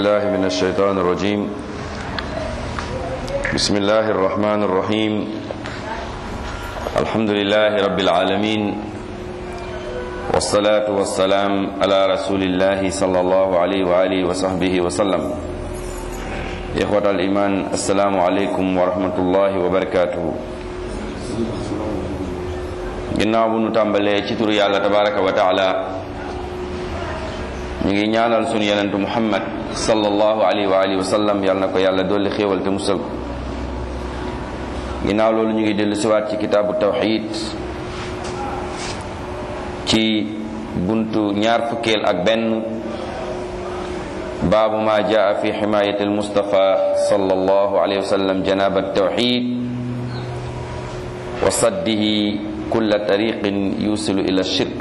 بالله من الشيطان الرجيم بسم الله الرحمن الرحيم الحمد لله رب العالمين والصلاة والسلام على رسول الله صلى الله عليه وآله وصحبه وسلم إخوة الإيمان السلام عليكم ورحمة الله وبركاته ginnaaw bu nu tàmbalee ci turu yàlla tabaraka wa taala ñu ngi ñaanal sunu yenentu muhammad sallallahu alayhi wa alihi wa sallam yàlla na ko yàlla dolli xéewal te musal ko ginnaaw loolu ñu ngi dellu siwaat ci kitaabu tawxid ci buntu ñaar fukkeel ak benn baabu ma jaa fi ximayati almustafa sallallahu alayhi wa sallam janaba tawxid wa saddihi kulla tariqin yusilu ila shirk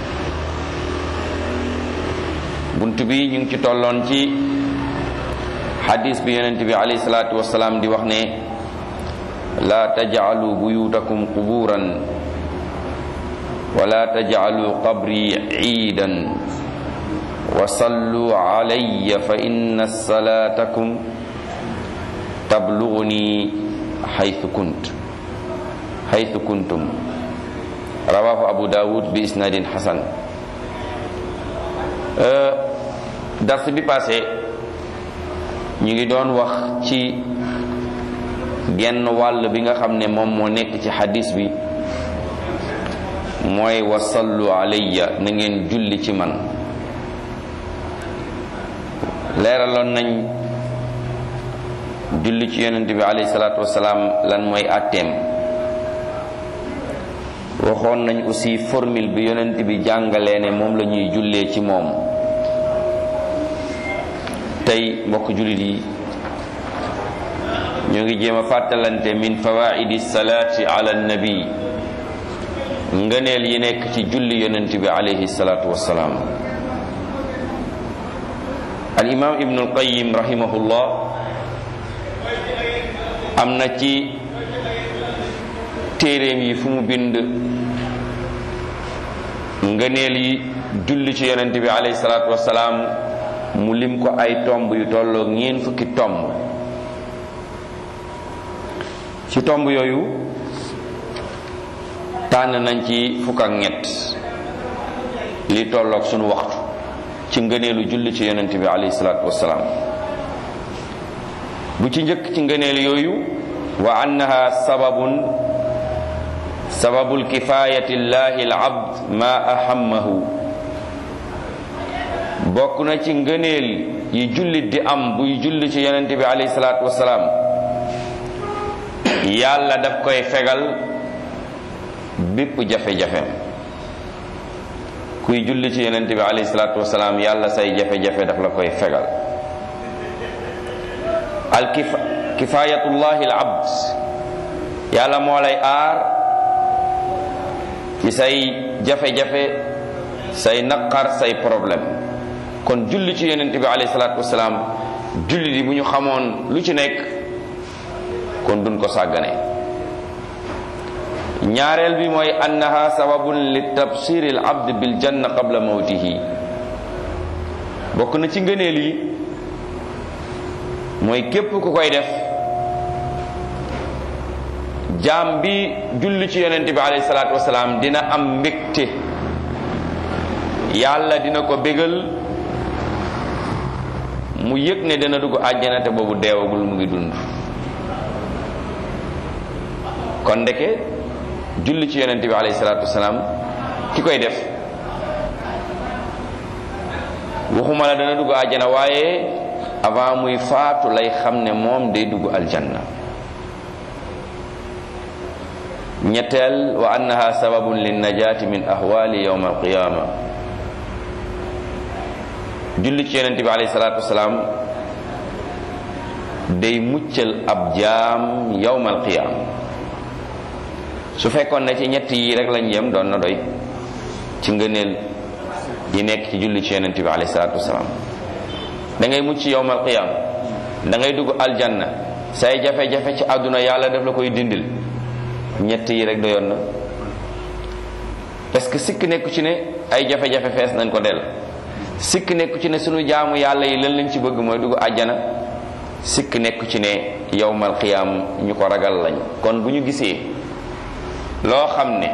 bunt bi ñu ngi ci tolloon ci xadis bi yonent bi alayhi salaatu wasalaam di wax ne laa tajcalu buyutakum quburan wala tajcalu qabri ciidan wa sallu calaya fa inna salaatakum tabluguni xaytu kunt xaytu kuntum rawahu abu dawud bi isnadin hasan dars bi passé ñu ngi doon wax ci genn wàll bi nga xam ne moom moo nekk ci hadis bi mooy wasallu alayya na ngeen julli ci man leeraloon nañ julli ci yonent bi alayhi salaatu wasalaam lan mooy àtteem waxoon nañ aussi formule bi yonent bi jàngalee ne moom la ñuy jullee ci moom tey mbokk jullit yi ñu ngi jéem a fàttalante min fawaidi salaati ala nabi ngëneel yi nekk ci julli yonent bi alayhi salaatu wassalaam al imam ibnu alqayim rahimahullah am na ci téeréem yi fu mu bind ngëneel yi julli ci yonent bi alayhi salaatu wasalaam mu lim ko ay tomb yu tolloo ñeen fukki tomb ci tomb yooyu tànn nañ ci fukk ak ñett li tolloog sunu waxtu ci ngëneelu julli ci yonent bi alayhi salaatu wasalaam bu ci njëkk ci ngëneel yooyu wa annaha sababun sababul kifayati llahi al abd ma ahammahu bokk na ci ngëneel yi jullit di am buy julli ci yonent bi alayhi salaatu wasalaam yàlla daf koy fegal bépp jafe-jafe kuy julli ci yonent bi alayhi salaatu wasalaam yàlla say jafe-jafe daf la koy fegal al kifayatullahi al abd yàlla moo lay aar ci say jafe-jafe say naqar say problème kon julli ci yonent bi alayhi salaatu wasalaam julli di bu ñu xamoon lu ci nekk kon duñ ko sàggane ñaareel bi mooy annaha sababun li tabsiri al abd bil janna qabla mawtihi bokk na ci ngëneel yi mooy képp ku koy def jaam bi julli ci yonent bi alayhi salaatu wasalaam dina am mbégte yàlla dina ko bégal mu yëg ne dana dugg àjjana te boobu deewagul mu ngi dund kon ndeke julli ci yonent bi alayhi salaatu wasalaam ki koy def waxuma la dana dugg àjjana waaye avant muy faatu lay xam ne moom day dugg aljanna ñetteel wa annaha sababun linnajaati min ahwali yawm alqiyama julli ci yonent bi alayhi salaatu wasalaam day muccal ab jaam yawm alqiyama su fekkoon ne ci ñett yi rek lañ yem doon na doy ci ngëneel yi nekk ci julli ci yonent bi alayhi salaatu wasalaam da ngay mucc yawm alqiyama da ngay dugg aljanna say jafe-jafe ci àdduna yàlla daf la koy dindil ñett yi rek doyoon na parce que sikk nekku ci ne ay jafe-jafe fees nañ ko del sikk nekku ci ne sunu jaamu yàlla yi lan lañ ci bëgg mooy dugg àjjana sikk nekku ci ne yowmal qiyaam ñu ko ragal lañ kon bu ñu gisee loo xam ne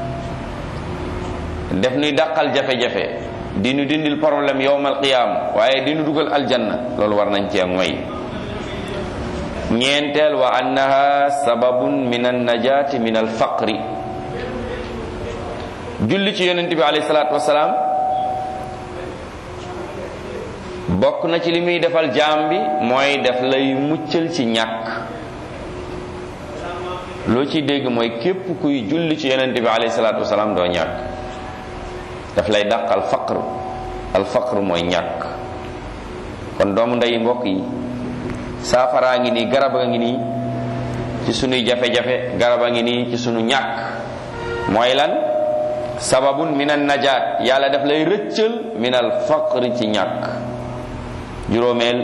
def nuy dàqal jafe-jafe di nu dindil problème yowmal qiyaam waaye di nu dugal aljanna loolu war nañ cee moy ñeenteel wa annaha sababun min annajaati min alfaqri julli ci yonent bi alayhi salaatu wasalaam bokk na ci li muy defal jaam bi mooy def lay muccal ci ñàkk loo ci dégg mooy képp kuy julli ci yonent bi alayhi salaatu wasalaam doo ñàkk daf lay dàq al faqr al faqr mooy ñàkk kon doomu ndey mbokk yi saafaraa ngi nii garab a ngi nii ci sunuy jafe-jafe garab a ngi nii ci sunu ñàkk mooy lan sababun min an najaat yàlla daf lay rëccal min al faqri ci ñàkk juróomeel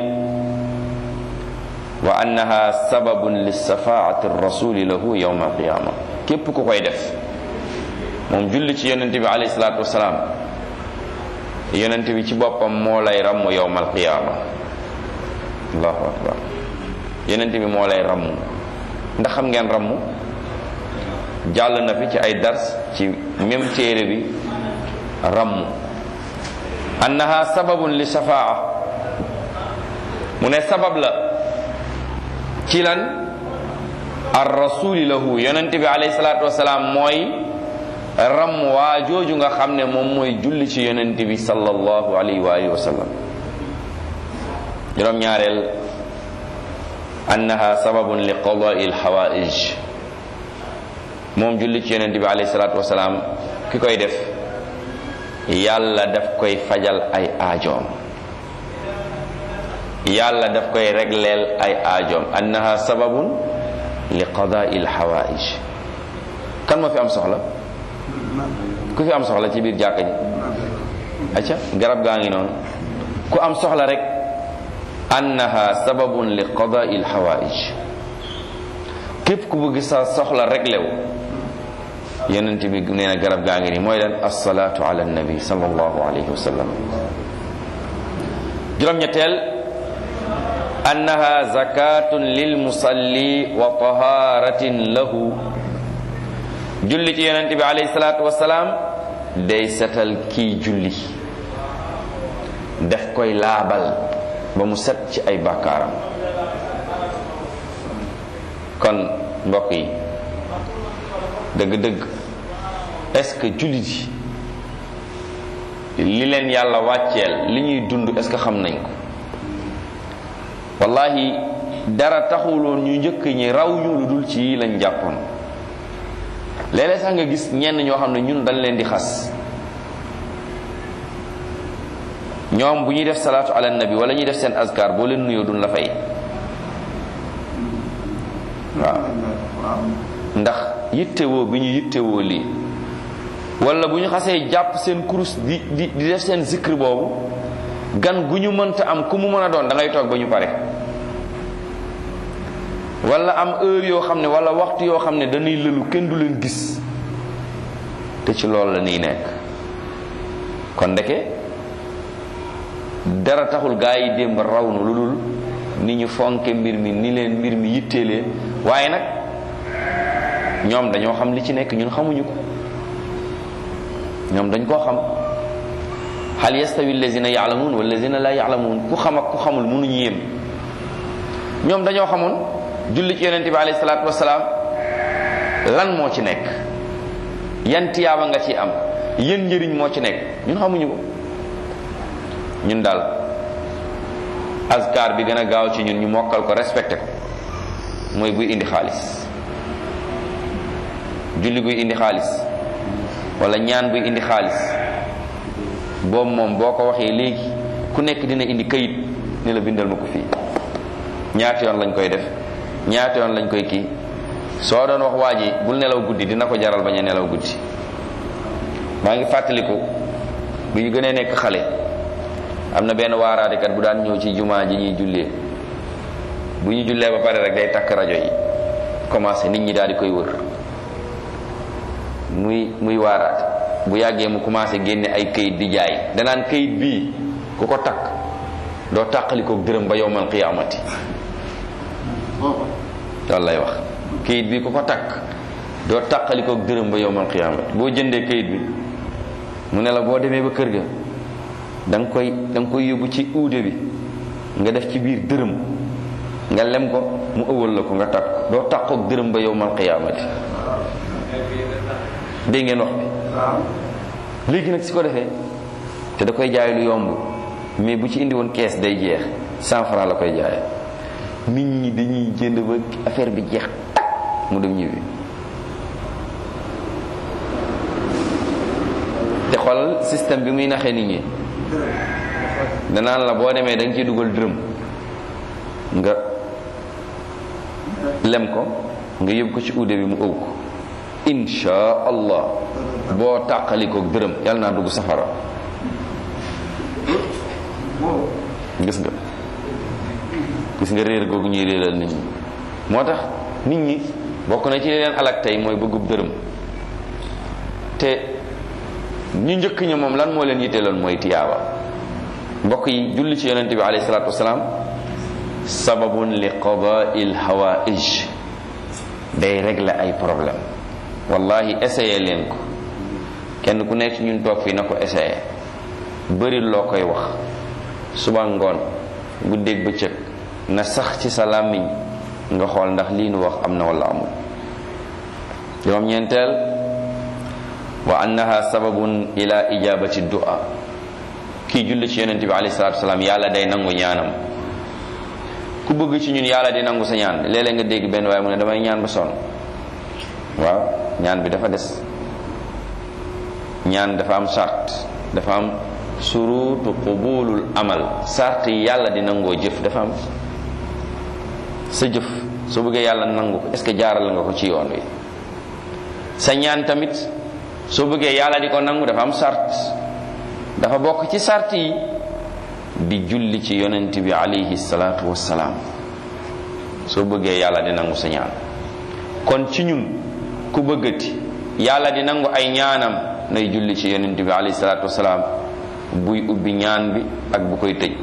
wa annaha sababun li safaati rasuli lahu yawma alqiyama képp ku koy def moom julli ci yonente bi alayhi salaatu wasalaam yonente bi ci boppam moo lay ramm yawma alqiyama allahu akbar yonente bi moo lay ramm ndax xam ngeen ramm jàll na fi ci ay dars ci même téere bi ramm annaha sababun li safaa mu ne sabab la ci lan ar rasuli lahu yonent bi alayhi salaatu wasalaam mooy ram waa jooju nga xam ne moom mooy julli ci yonent bi sallallahu alayhi wa alihi wa sallam juróom ñaareel annaha sababun li qadai alxawaij moom julli ci yonent bi alayhi salaatu wasalaam ki koy def yàlla daf koy fajal ay aajoom yàlla daf koy regleel ay aajoom annaha sababun li qadaai alxawaij kan moo fi am soxla ku fi am soxla ci biir jàkka ji acca garab gaa ngi noonu ku am soxla rek annaha sababun li qadaai alxawaij képp ku bëgg sa soxla reglew yonent bi nee na garab gaa ngi nii mooy leen assalaatu ala annabi sallallahu alayhi wa sallam juróom-ñetteel annaha zakatun lil musalli wa taharatin lahu julli ci yonent bi alayhi salaatu wasalaam day setal kii julli daf koy laabal ba mu set ci ay bàkkaaram kon mbokk yi dëgg-dëgg est-ce que jullit yi li leen yàlla wàcceel li ñuy dund est-ce que xam nañ ko wallahi dara taxuloon ñu njëkk ñi raw ñu lu dul ci yi lañ jàppoon léeg-léeg sax nga gis ñenn ñoo xam ne ñun dañ leen di xas ñoom bu ñuy def salaatu ala nabi wala ñuy def seen azkar boo leen nuyoo duñ la fay waaw ndax yittewoo bi ñu yittewoo lii wala bu ñu xasee jàpp seen kurus di di di def seen zikr boobu gan gu ñu mënta am ku mu mën a doon da ngay toog ba ñu pare wala am heure yoo xam ne wala waxtu yoo xam ne dañuy lëlu kenn du leen gis te ci loolu la ñuy nekk kon ndeke dara taxul gaa yi démb raw na lu dul ni ñu fonke mbir mi ni leen mbir mi yitteelee waaye nag ñoom dañoo xam li ci nekk ñun xamuñu ko ñoom dañ koo xam hal yastawi allazina yaalamuun wallazina la yaalamuun ku xam ak ku xamul mënuñu yéem ñoom dañoo xamoon julli ci yonente bi alayhi salaatu wasalaam lan moo ci nekk yan tiyaaba nga ci am yéen njëriñ moo ci nekk ñun xamuñu ko ñun daal azkar bi gën a gaaw ci ñun ñu mokkal ko respecté ko mooy buy indi xaalis julli buy indi xaalis wala ñaan buy indi xaalis boobu moom boo ko waxee léegi ku nekk dina indi kayit ni la bindal ma ko fii ñaata yoon lañ koy def ñaata yoon lañ koy kii soo doon wax waa ji bul nelaw guddi dina ko jaral bañ a nelaw guddi maa ngi fàttaliku bi ñu gënee nekk xale am na benn waaraatekat bu daan ñëw ci jumaa ji ñuy jullee bu ñu jullee ba pare rek day takk rajo yi commencé nit ñi daal di koy wër muy muy waaraate bu yàggee mu commencé génne ay kayit di jaay danaan kayit bii ku ko takk doo tàqalikoog dërëm ba yowmal qiyaamati loolu lay wax kayit bi ku ko takk doo tàqalikoog dërëm ba yowmal qiyaamati boo jëndee kayit bi mu ne la boo demee ba kër ga da nga koy da nga koy yóbbu ci uude bi nga def ci biir dërëm nga lem ko mu ëwal la ko nga takk doo tàqoog dërëm ba yowmal qiyaamati dégg ngeen wax bi léegi nag si ko defee te da koy jaay lu yomb mais bu ci indi woon kees day jeex cent franc la koy jaay nit ñi dañuy jënd ba affaire bi jeex tak mu dem ñibbi te xoolal système bi muy naxee nit ñi danaan la boo demee da nga ciy dugal dërëm nga lem ko nga yóbbu ko ci uude bi mu ëw ko insha allah boo tàqalikoog dërëm yàlla naa dugg safara gis nga gis nga réer googu ñuy réeral nit ñi moo tax nit ñi bokk na ci leen alak tey mooy bëggub dërëm te ñu njëkk ña moom lan moo leen yitteeloon mooy tiyaaba mbokk yi julli ci yonente bi alayhi salaatu wasalaam sababun li qadaai lhawaij day régler ay problème wallahi essayé leen ko kenn ku nekk ñun toog fii na ko essayé bëri loo koy wax suba ngoon guddeeg bëccëg na sax ci sa làmmiñ nga xool ndax lii nu wax am na wala amul juróom ñeenteel wa annaha sababun ila ijabati du'a kii julli ci yonente bi alayhi salatu wasalaam yàlla day nangu ñaanam ku bëgg ci ñun yàlla di nangu sa ñaan léeg-léeg nga dégg benn waaye mu ne damay ñaan ba sonn waaw ñaan bi dafa des ñaan dafa am sart dafa am surutu qubulul amal sart yi yàlla di nangoo jëf dafa am sa jëf soo bëggee yàlla nangu ko est ce que jaaral nga ko ci yoon wi sa ñaan tamit soo bëggee yàlla di ko nangu dafa am sart dafa bokk ci sart yi di julli ci yonent bi alayhi salaatu wassalaam soo bëggee yàlla di nangu sa ñaan kon ci ñun ku bëggati yàlla di nangu ay ñaanam nay julli ci yonent bi alayhi salaatu wassalaam buy ubbi ñaan bi ak bu koy tëj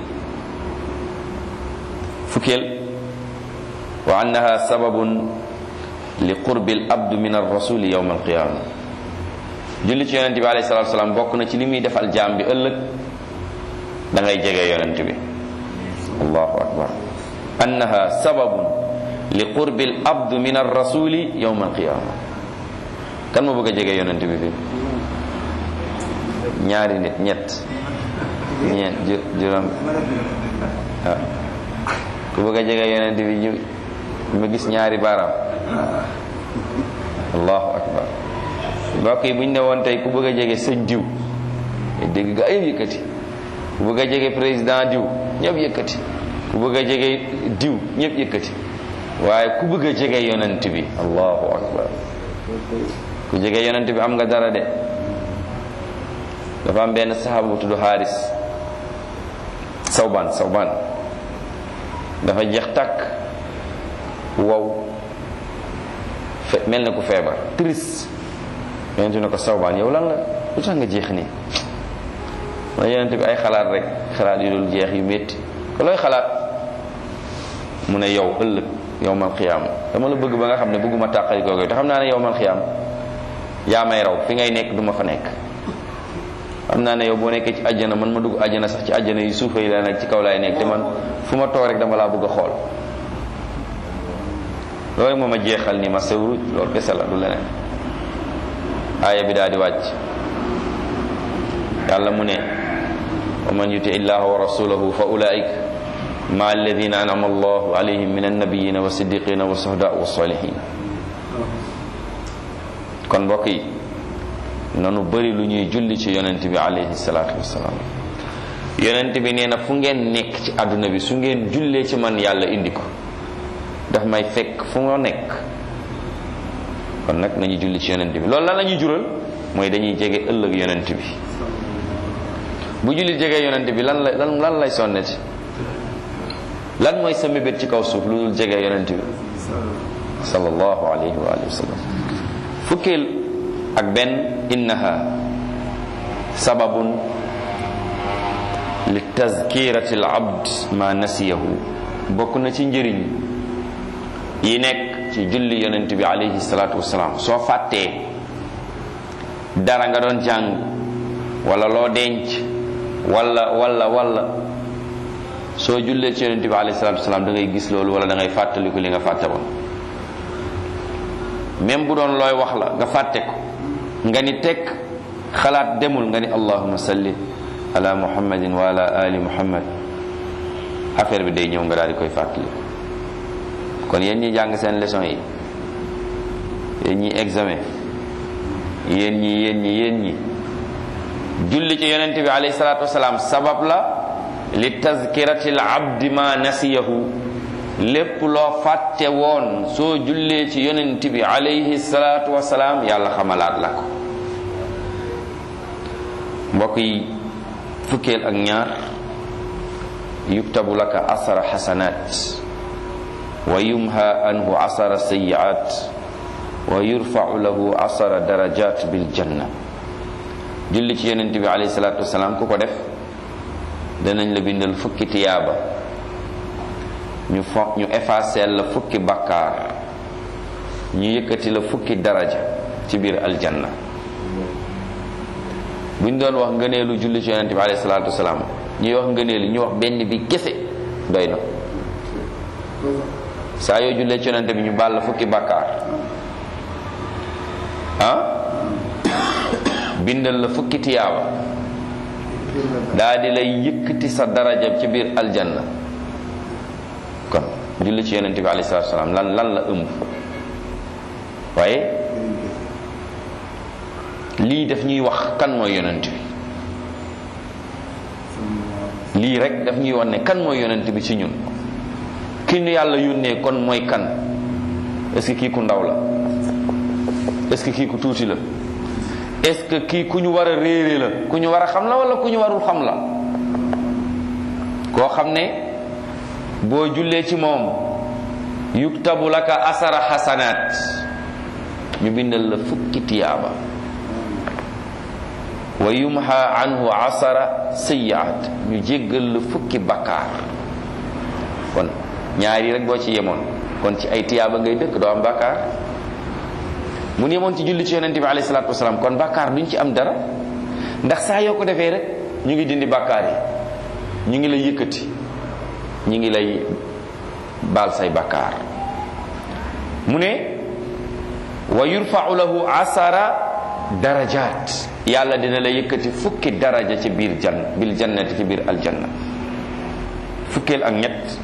fukkeel wa annaha sababun li qurbi al abdu min ar rasuli yawma al qiyama julli ci yonent bi alayhi salatu wasalam bokk na ci li muy defal jaam bi ëllëg da ngay jege yonent bi allahu akbar annaha sababun li qurbi al abdu min ar rasuli yawma al qiyama kan moo bëgg a jege yonent bi fii ñaari nit ñett ñeent juróom ah ku bëgg a jege yonent bi ñu ma gis ñaari baaraam allahu akbar mbokk yi bu ñu ne woon tey ku bëgg a jege sëñ diw dégg nga yëpp yëkkati ku bëgg a jege président diw ñëpp yëkkati ku bëgg a jege diw ñëpp yëkkati waaye ku bëgg a jege yonent bi allahu akbar ku jege yonent bi am nga dara de dafa am benn saxaaba bu tudd xaaris sawban sawban dafa jeex tàkk wow fe mel na ku feebar triste yonent ne ko sawbaan yow lan la lu tax nga jeex nii ma yonent bi ay xalaat rek xalaat yu dul jeex yu métti ko looy xalaat mu ne yow ëllëg yowmal xiyaam dama la bëgg ba nga xam ne bëgguma tàqali kooku te xam naa ne yowmal xiyaam yaa may raw fi ngay nekk du ma fa nekk xam naa ne yow boo nekkee ci àjjana man ma dugg àjjana sax ci àjjana yi suufa yi la nekk ci kaw laay nekk te man fu ma toog rek dama laa bëgg a xool loolu moom a jeexal ni ma sewru loolu kese la du leneen aaya bi daal di wàcc yàlla mu ne wa man yuti illaha wa rasulahu fa ulaik ma alladina anama allahu alayhim min annabiyina wa siddiqina wa suhda wa salihin kon mbokk yi nanu bëri lu ñuy julli ci yonent bi alayhi salaatu wasalaam yonent bi nee na fu ngeen nekk ci àdduna bi su ngeen jullee ci man yàlla indi ko daf may fekk fu nga nekk kon nag nañu julli ci yonent bi loolu lan la ñuy jural mooy dañuy jege ëllëg yonent bi bu julli jege yonent bi lan la lan lan lay sonne ci lan mooy sa mébét ci kaw suuf lu dul jege yonent bi sallallahu alayhi wa alihi wa sallam fukkeel ak benn innaha sababun li tazkirati al abd ma nasiyahu bokk na ci njëriñ yi nekk ci julli yonent bi alayhi salaatu wasalaam soo fàttee dara nga doon jàng wala loo denc wala wala wala soo jullee ci yonent bi alayhi salaatu wasalaam da ngay gis loolu wala da ngay fàttaliku li nga fàtte woon même bu doon looy wax la nga fàtte ko nga ni tekk xalaat demul nga ni allahuma salli ala muhammadin wa ala ali muhammad affaire bi day ñëw nga daal di koy fàttali kon yéen ñi jàng seen leçon yi yéen ñi examen yéen ñi yéen ñi yéen ñi julli ci yonent bi alayhi salaatu wasalaam sabab la li tazkirati al abdi ma nasiyahu lépp loo fàtte woon soo jullee ci yonent bi alayhi salaatu wasalaam yàlla xamalaat la ko mbokk yi fukkeel ak ñaar yuktabu laka asara xasanaat wa yumha anhu asara sayiat wa yurfau lahu asara darajat bil janna julli ci yonent bi alayhi salaatu wasalaam ku ko def danañ la bindal fukki tiyaaba ñu fo ñu effacer la fukki bakkaar ñu yëkkati la fukki daraja ci biir aljanna buñ doon wax ngëneelu julli ci yonent bi alayhi salaatu wasalaam ñuy wax ngëneelu ñu wax benn bi kese doy na saa yoo jullee ci yonent bi ñu baal la fukki bakkaar ah bindal la fukki tiyaaba daa di lay yëkkati sa daraja ci biir aljanna kon julli ci yonent bi alayhi salaatu wasalaam lan lan la ëmb waaye lii daf ñuy wax kan mooy yonent bi lii rek daf ñuy wax ne kan mooy yonent bi ci ñun ki ñu yàlla yónnee kon mooy kan est-ce que kii ku ndaw la est-ce que kii ku tuuti la est-ce que kii ku ñu war a réere la ku ñu war a xam la wala ku ñu warul xam la koo xam ne boo jullee ci moom yuktabu laka asara xasanaat ñu bindal la fukki tiyaaba wa yumha anhu asara sayyi'at ñu jéggal la fukki bakkaar kon ñaari rek boo ci yemoon kon ci ay tiyaaba ngay dëkk doo am bakkaar mu ne yemoon ci julli ci yonente bi alayhi salaatu wasalaam kon bakkaar duñ ci am dara ndax saa yoo ko defee rek ñu ngi dindi bakkaar yi ñu ngi lay yëkkati ñu ngi lay baal say bakkaar mu ne wa yurfa'u lahu asara darajaat yàlla dina la yëkkati fukki daraja ci biir jann bil jannati ci biir aljanna fukkeel ak ñett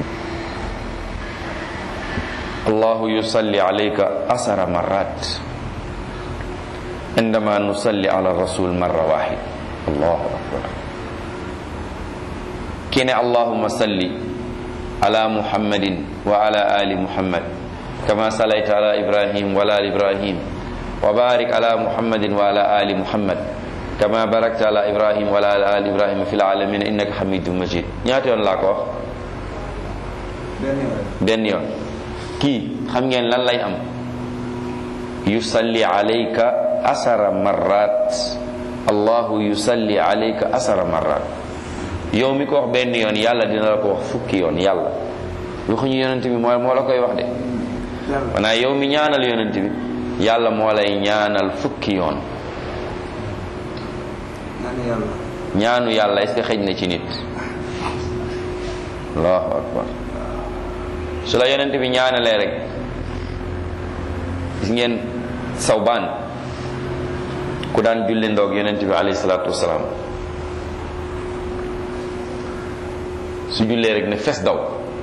allahu yusalli alayka asara marat indama nusalli ala rasul marra wahid allahu akbar kene allahumma salli ala muhammadin wa ala ali muhammad kama salayta ala ibrahim wa ala ibrahim وبارك على محمد وعلى آل محمد كما باركت على إبراهيم وعلى آل إبراهيم في العالمين إنك حميد مجيد ñaata yoon laa ko wax benn yoon kii xam ngeen lan lay am yusalli alayka asara marrat allahu yusalli alayka asara marrat yow mi ko wax benn yoon yàlla dina la ko wax fukki yoon yàlla waxuñu yonent bi moo moo la koy wax de maanaam yow mi ñaanal yonent bi yàlla moo lay ñaanal fukki yoon ñaanu yàlla est-ce que xëj na ci nit allahu akbar su la yonent bi ñaanalee rek gis ngeen sawbaan ku daan julli ndoog yonent bi alayhi salaatu wasalaam su jullee rek ne fes daw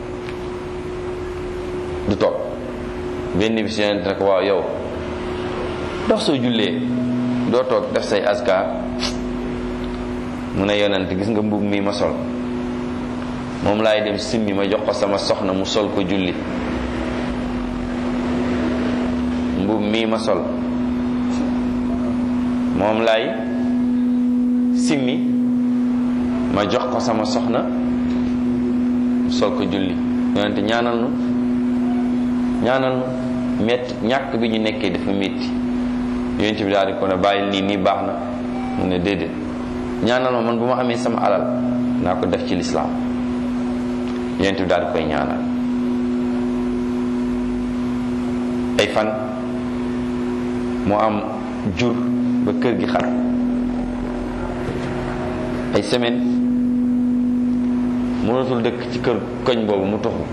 du toog benn bis yonent ne ko waaw yow dox soo jullee doo toog def say askar mu ne yonent gis nga mbubb mi ma sol moom laay dem simmi ma jox ko sama soxna mu sol ko julli mbubb mii ma sol moom laay simmi ma jox ko sama soxna mu sol ko julli yonent ñaanal nu ñaanal nu metti ñàkk bi ñu nekkee dafa metti yonent bi daal di ko ne bàyyil nii nii baax na mu ne déedéet ñaanal ma man bu ma amee sama alal naa ko def ci lislaam yonent bi daal di koy ñaanal ay fan mu am jur ba kër gi xar ay semaine mënatul dëkk ci kër koñ boobu mu toxu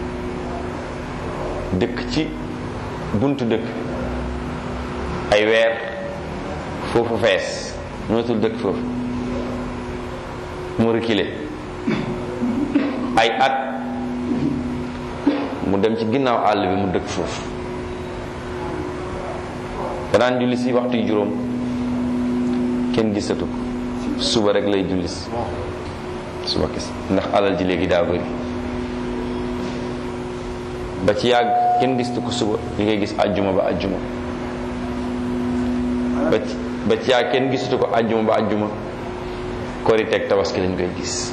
dëkk ci buntu dëkk ay weer foofu fees mënatul dëkk foofu mu reculé ay at mu dem ci ginnaaw àll bi mu dëkk foofu danaan julli si waxtu yu juróom kenn gisatu ko suba rek lay julli si suba kese ndax alal ji léegi daa bëri ba ci yàgg kenn gisatu ko suba li ngay gis àjjuma ba àjjuma ba ci ba ci yàgg kenn gisatu ko àjjuma ba àjjuma korite ak tabaski lañ koy gis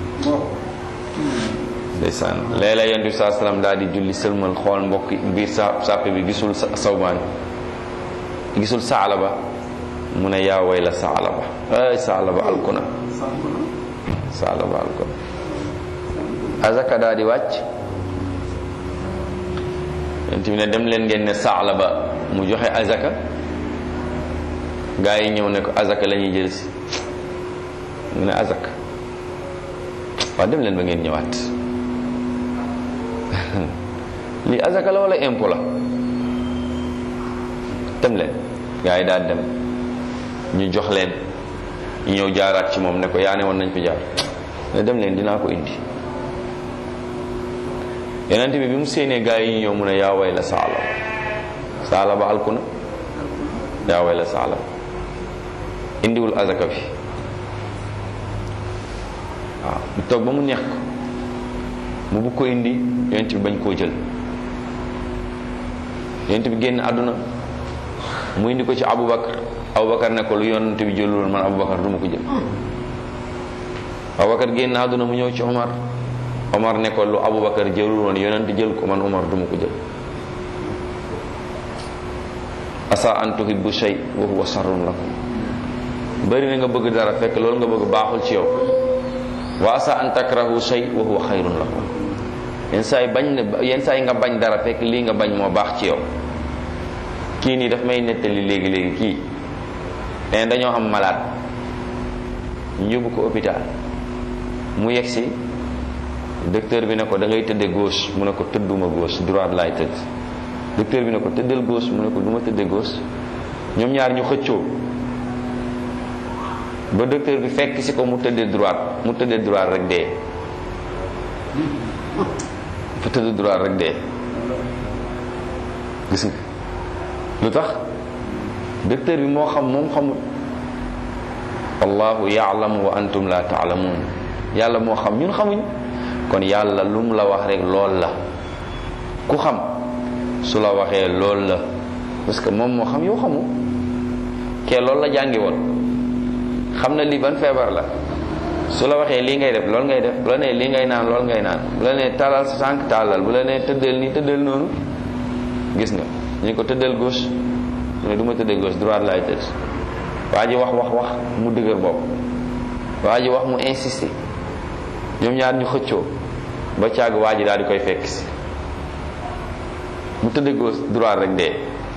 ndeysaan léeg-léeg yonent bi saa salaam daal di julli sëlmal xool mbokk biir sa sàppe bi gisul sawbaan gisul saalaba mu ne yaa way la saalaba ay saalaba alkuna saalaba alkuna azaka daal di wàcc yonent bi ne dem leen ngeen ne saalaba mu joxe azaka gaa yi ñëw ne ko azaka la ñuy jël si mu ne azaka waaw dem leen ba ngeen ñëwaat lii azaka la wala impôt la dem leen gaa yi daal dem ñu jox leen ñu ñëw jaaraat ci moom ne ko yaa ne woon nañ fi jaar ne dem leen dinaa ko indi yonent bi bi mu séenee gaa yi ñu ñëw mu ne yaa way la saala saala ba alku na yaa way la saala indiwul azaka bi waaw mu toog ba mu neex ko mu bugg ko indi yonent bi bañ koo jël yonent bi génn àdduna mu indi ko ci Aboubacar Aboubacar ne ko lu yonent bi jëlul woon man Aboubacar du ma ko jël Aboubacar génn àdduna mu ñëw ci Omar Omar ne ko lu Aboubacar jëlul woon yonent jël ko man Omar du ma ko jël asa an tuhibbu shay wa huwa sarrun lakum bari na nga bëgg dara fekk loolu nga bëgg baaxul ci yow wa asa an takrahu shay wa huwa xayrun lakum yenn saa yi bañ ne yenn saa yi nga bañ dara fekk lii nga bañ moo baax ci yow kii nii daf may nettali léegi léegi kii leen dañoo am malade ñu yóbbu ko hôpital mu yegg si docteur bi ne ko da ngay tëdde gauche mu ne ko tëdduma gauche droite laay tëdd docteur bi ne ko tëddal gauche mu ne ko du ma tëdde gauche ñoom ñaar ñu xëccoo ba docteur bi fekk si ko mu tëddee droite mu tëddee droite rek dee fa tëdd droite rek dee gis nga lu tax docteur bi moo xam moom xamul wallahu yaalamu wa antum la taalamuun yàlla moo xam ñun xamuñ kon yàlla lu mu la wax rek lool la ku xam su la waxee lool la parce que moom moo xam yow xamu kee loolu la jàngi woon xam na lii ban feebar la su la waxee lii ngay def loolu ngay def bu la nee lii ngay naan loolu ngay naan bu la nee tàllal sa tànk tàllal bu la nee tëddal nii tëddal noonu gis nga ñu ko tëddal gauche mu ne du ma tëddee gauche droite laay tëdd waa ji wax wax wax mu dëgër bopp waa ji wax mu insisté ñoom ñaar ñu xëccoo ba càgg waa ji daal di koy fekk si mu tëddee gauche droite rek dee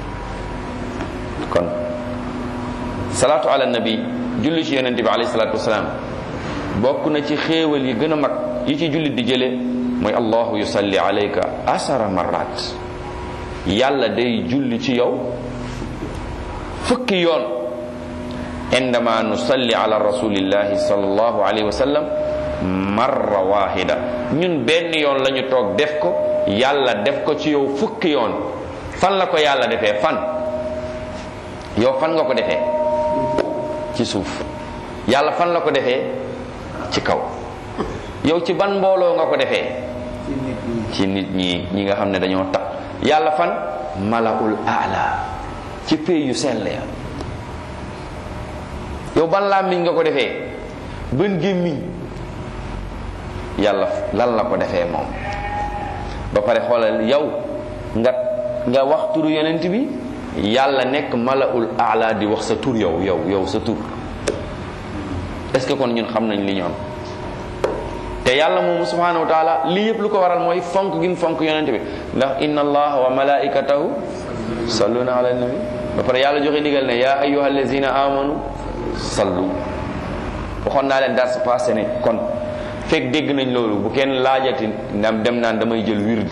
kon salaatu ala nabi julli ci yonente bi alayhi salaatu wasalaam bokk na ci xéewal yi gën a mag yi ci jullit di jële mooy allahu yusalli alayka asara marrat yàlla day julli ci yow fukki yoon indama nusalli ala rasulillahi sallallahu alayhi wa sallam marra wahida ñun benn yoon la ñu toog def ko yàlla def ko ci yow fukki yoon fan la ko yàlla defee fan yow fan nga ko defee ci suuf yàlla fan la ko defee ci kaw yow ci ban mbooloo nga ko defee ci nit ñi ñi nga xam ne dañoo tax yàlla fan malaul aala ci pay yu sell ya yow ban làmmiñ nga ko defee ban gémmiñ yàlla lan la ko defee moom ba pare xoolal yow nga nga wax turu yonent bi yàlla nekk malaul aala di wax sa tur yow yow yow sa tur est ce que kon ñun xam nañ li ñoom te yàlla moomu subhanahu wa taala lii yëpp lu ko waral mooy fonk gi mu fonk yonente bi ndax inna allaha wa malaikatahu salluna ala nabi ba pare yàlla joxe ndigal ne ya ayyuha allazina amanu sallu waxoon naa leen dars passé ne kon fekk dégg nañ loolu bu kenn laajati ndam dem naan damay jël wird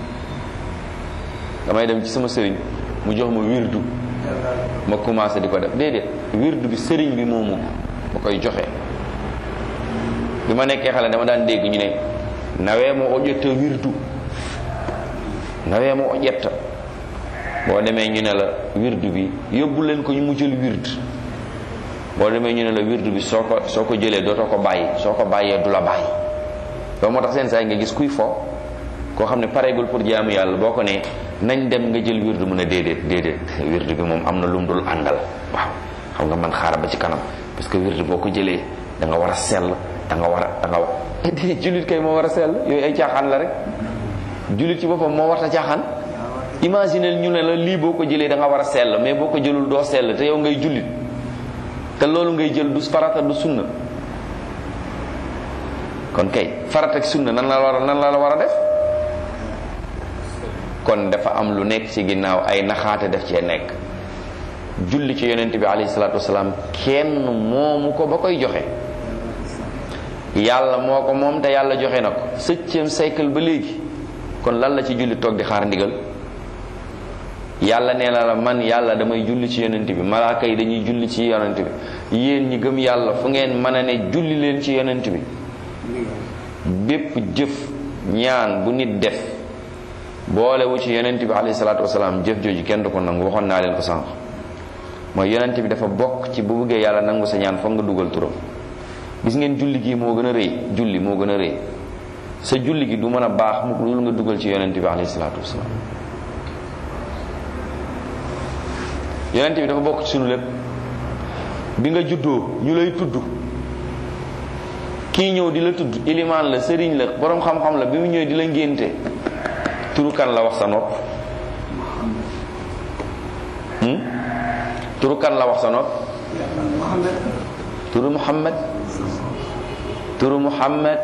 damay dem ci sama sëriñ mu jox ma wirdu ma commencé di ko def déedéet wirdu bi sëriñ bi moomu ma koy joxe bi ma nekkee xale dama daan dégg ñu ne nawee mo o ƴetta wirdu nawee mo o ƴetta boo demee ñu ne la wirdu bi yóbbu leen ko ñu mu jël wird boo demee ñu ne la wirdu bi soo ko soo ko jëlee dootoo ko bàyyi soo ko bàyyee du la bàyyi loolu moo tax seen saa yi nga gis kuy fo koo xam ne pareegul pour jaamu yàlla boo ko ne nañ dem nga jël wirdu mun a déedéet déedéet wirdu bi moom am na lu mu dul àndal waaw xam nga man xaaral ba ci kanam parce que wirdu boo ko jëlee da nga war a sell da nga war a da nga war jullit kay moo war a sell yooyu ay caaxaan la rek jullit ci boppam moo war a caaxaan imaginer ñu ne la lii boo ko jëlee da nga war a sell mais boo ko jëlul doo sell te yow ngay jullit te loolu ngay jël du farata du sunna kon kay farata ak sunna nan la war a nan la la war a def kon dafa am lu nekk ci ginnaaw ay naxaate def cee nekk julli ci yonent bi alayhi salaatu wasalaam kenn moomu ko ba koy joxe yàlla moo ko moom te yàlla joxe na ko septième siècle ba léegi kon lan la ci julli toog di xaar ndigal yàlla nee na la man yàlla damay julli ci yonent bi malaaka yi dañuy julli ci yonent bi yéen ñi gëm yàlla fu ngeen mën a ne julli leen ci yonent bi bépp jëf ñaan bu nit def boolewu ci yonent bi alayhi salaatu wasalaam jëf jooju kenn du ko nangu waxoon naa leen ko sànq mooy yonent bi dafa bokk ci bu bëggee yàlla nangu sa ñaan foog nga dugal turam gis ngeen julli gi moo gën a rëy julli moo gën a rëy sa julli gi du mën a baax mu dul nga dugal ci yonent bi alayhi salaatu wasalaam yonent bi dafa bokk ci sunu lépp bi nga juddoo ñu lay tudd kii ñëw di la tudd ilimaan la sëriñ la boroom xam-xam la bi mu ñëwee di la ngénte turu kan la wax sa nopp turu kan la wax sa nopp turu muhammad turu muhammad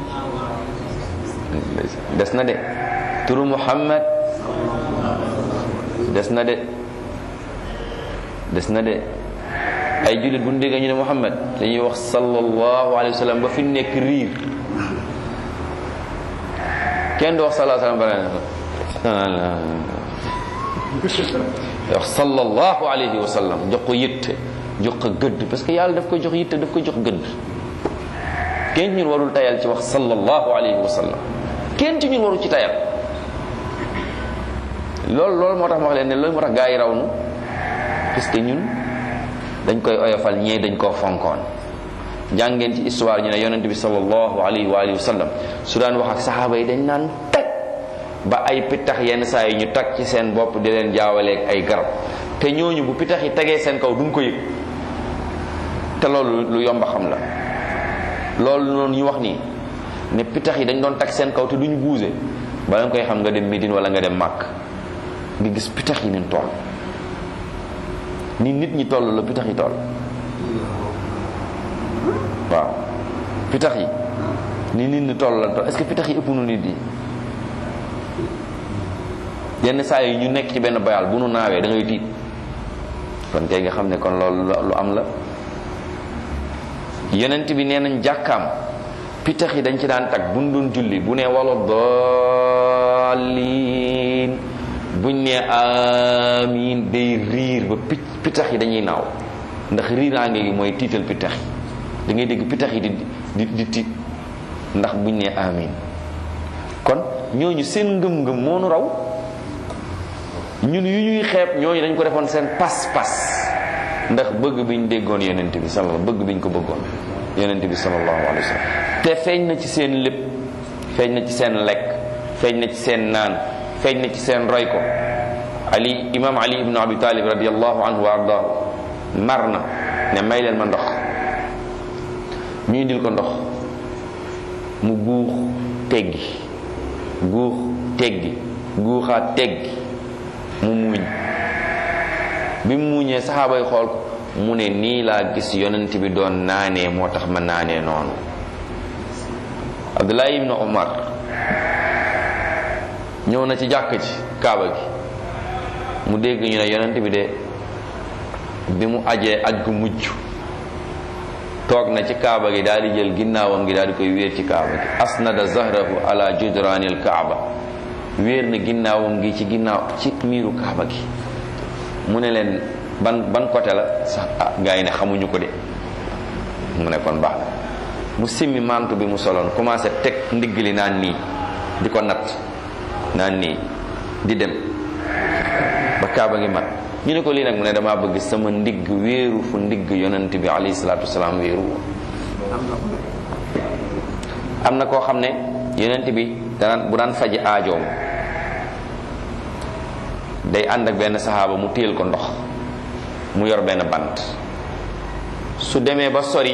des na de turu muhammad des na de des na de ay jullit bu ñu déggee ñu ne muhammad dañuy wax sallallahu alayhi wa sallam ba fi nekk riir kenn du wax sallallahu alayhi wa sallam wax sallallahu alayhi wa sallam jox ko yitte jox ko gëdd parce que yàlla daf ko jox yitte daf ko jox gëdd kenn ci ñun warul tayal ci wax sallallahu alayhi wa sallam kenn ci ñun warul ci tayal loolu loolu moo tax ma wax leen ne loolu moo tax gaa yi raw nu parce que ñun dañ koy oyofal ñee dañ koo fonkoon jàngeen ci histoire ñu ne yonent bi sallallahu alayhi wa alihi wa sallam su daan wax ak saxaaba yi dañ naan tag ba ay pittax yenn saa yi ñu tag ci seen bopp di leen jaawaleeg ay garab te ñooñu bu pittax yi tegee seen kaw duñ ko yëg te loolu lu yomba xam la loolu noonu ñu wax nii ne pittax yi dañ doon tag seen kaw te duñu buuse bala nga koy xam nga dem Médine wala nga dem Màkk nga gis pittax yi nin toll ni nit ñi toll la pitax yi toll waaw pitax yi ni nit ñi toll la toll est-ce que pitax yi ëpp nu nit yi yenn saa yi ñu nekk ci benn bayal bu nu naawee da ngay tiit kon kay nga xam ne kon loolu lu am la yonent bi nee nañ jàkkaam pitax yi dañ ci daan tag bu nu doon julli bu ne wala daalliin buñ ne amiin day riir ba picc pitax yi dañuy naaw ndax riiraange gi mooy tiital pitax yi da ngay dégg pitax yi di di di tiit ndax buñ ne amiin kon ñooñu seen ngëm-ngëm moo nu raw ñun yu ñuy xeeb ñooñu dañ ko defoon seen pas-pas ndax bëgg biñ déggoon yonent bi sallallahu bëgg biñ ko bëggoon yonent bi sallallahu alayhi wa sallam te feeñ na ci seen lépp feeñ na ci seen lekk feeñ na ci seen naan feeñ na ci seen roy ko ali imam ali ibnu abi talib radiallahu anhu wa ardaahu mar na ne may leen ma ndox ñu indil ko ndox mu guux teggi guux teggi guuxaat teggi mu muuñ bi mu muuñee saxaaba yi xool ko mu ne nii laa gis yonent bi doon naanee moo tax ma naanee noonu Abdullah ibnu Umar ñëw na ci jàkk ci kaaba gi mu dégg ñu ne yonent bi de bi mu ajee aj gu mujj toog na ci kaaba gi daal di jël ginnaawam gi daal di koy wéer ci kaaba gi asnada zahrahu ala judraanil kaaba wéer na ginnaawam gi ci ginnaaw ci miiru kaaba gi mu ne leen ban ban côté la sax ah gars yi ne xamuñu ko de mu ne kon baax na mu simmi mantu bi mu soloon commencé teg ndigg li naan nii di ko natt naan nii di dem ba kaaba gi mat ñu ne ko lii nag mu ne damaa bëgg sama ndigg wéeru fu ndigg yonent bi alayhi salaatu wasalaam wéeru am na koo xam ne yonent bi daan bu daan faji aajoom day ànd ak benn saxaaba mu téel ko ndox mu yor benn bant su demee ba sori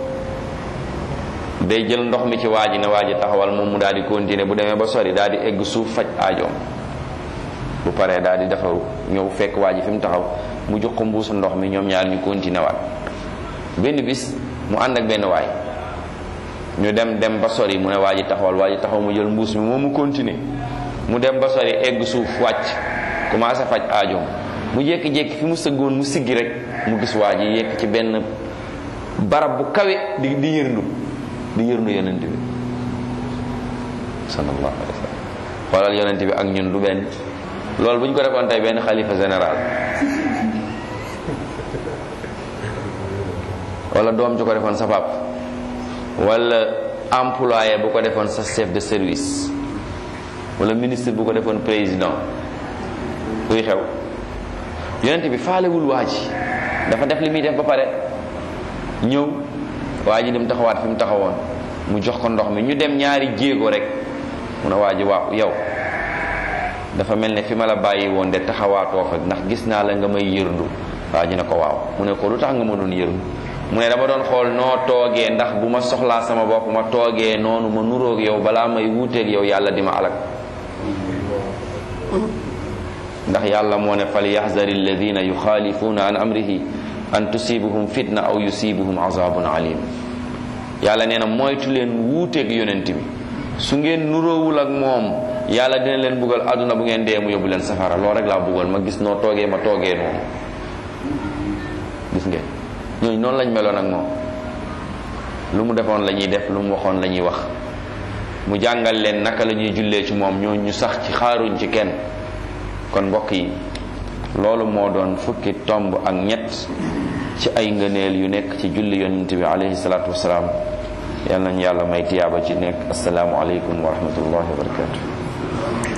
day jël ndox mi ci waa ji ne waa ji taxawal moom mu daal di continuer bu demee ba sori daal di egg suuf faj aajoom bu paree daal di defaru ñëw fekk waa ji fi mu taxaw mu jox ko mbuusu ndox mi ñoom ñaar ñu continuer waat benn bis mu ànd ak benn waay ñu dem dem ba sori mu ne waa ji taxawal waa ji taxaw mu jël mbuus mi moom mu continuer mu dem ba sori egg suuf wàcc commencé faj aajoom mu jékki-jékki fi mu sëggoon mu siggi rek mu gis waa ji yekk ci benn barab bu kawe di di yërndu di yërndu yonent bi sallallahu alayhi wa sallam xoolal yonent bi ak ñun du benn loolu bu ñu ko defoon tey benn xalifa général wala doom ju ko defoon sa pap wala employé bu ko defoon sa chef de service wala ministre bu ko defoon président kuy xew yonent bi faalewul waa ji dafa def li muy def ba pare ñëw waa ji dem taxawaat fi mu taxawoon mu jox ko ndox mi ñu dem ñaari jéego rek mu ne waa ji waaw yow dafa mel ne fi ma la bàyyi woon de taxawaatoo fa ndax gis naa la nga may yërndu waa ji ne ko waaw mu ne ko lu tax nga ma doon yërndu mu ne dama doon xool noo toogee ndax bu ma soxlaa sama bopp ma toogee noonu ma nuroog yow balaa may wuuteeg yow yàlla di ma alak ndax yàlla moo ne fal yaxzari alladina yuxaalifuuna an amrihi an tusibuhum fitna aw yusibuhum azabun alim yàlla nee na moytu leen wuuteeg yonent bi su ngeen nuroowul ak moom yàlla dina leen buggal àdduna bu ngeen dee mu yóbbu leen safara loolu rek laa buggal ma gis noo toogee ma toogee noonu gis ngeen ñooñu noonu lañ meloon ak moom lu mu defoon la ñuy def lu mu waxoon la ñuy wax mu jàngal leen naka la ñuy jullee ci moom ñoo ñu sax ci xaaruñ ci kenn kon mbokk yi loolu moo doon fukki tomb ak ñett ci ay ngëneel yu nekk ci julli yonent bi alayhi salaatu wasalaam yal nañu yàlla may tiyaaba ci nekk asalaamu aleykum wa rahmatullahi wa barakatu